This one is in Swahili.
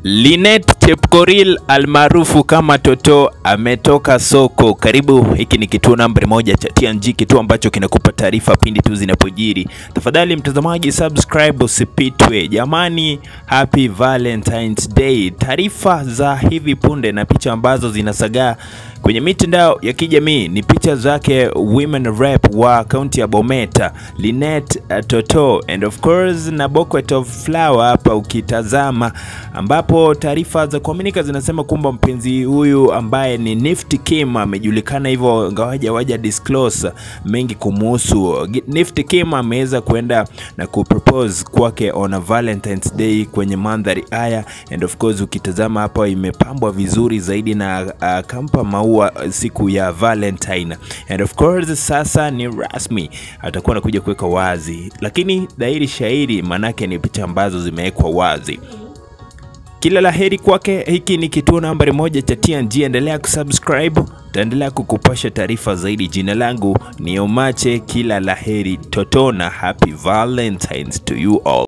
Linet Chepkoril almaarufu kama Toto ametoka soko. Karibu, hiki ni kituo nambari moja cha TNG, kituo ambacho kinakupa taarifa pindi tu zinapojiri. Tafadhali mtazamaji, subscribe usipitwe. Jamani, happy Valentine's Day. Taarifa za hivi punde na picha ambazo zinasagaa kwenye mitandao ya kijamii ni picha zake women rep wa kaunti ya Bometa Linet uh, Toto and of course na bucket of flower hapa ukitazama, ambapo taarifa za kuaminika zinasema kwamba mpenzi huyu ambaye ni Nifty Kim amejulikana hivyo, ingawaje waja disclose mengi kumuhusu. Nifty Kim ameweza kuenda na kupropose kwake on a Valentine's Day kwenye mandhari haya, and of course ukitazama hapa imepambwa vizuri zaidi na uh, kampa maua siku ya Valentine and of course sasa ni rasmi atakuwa anakuja kuweka wazi, lakini dhahiri shairi, manake ni picha ambazo zimewekwa wazi. Kila la heri kwake. Hiki ni kituo nambari moja cha TNG, endelea kusubscribe, taendelea kukupasha taarifa zaidi. Jina langu ni Omache, kila la heri Toto na happy Valentines to you all.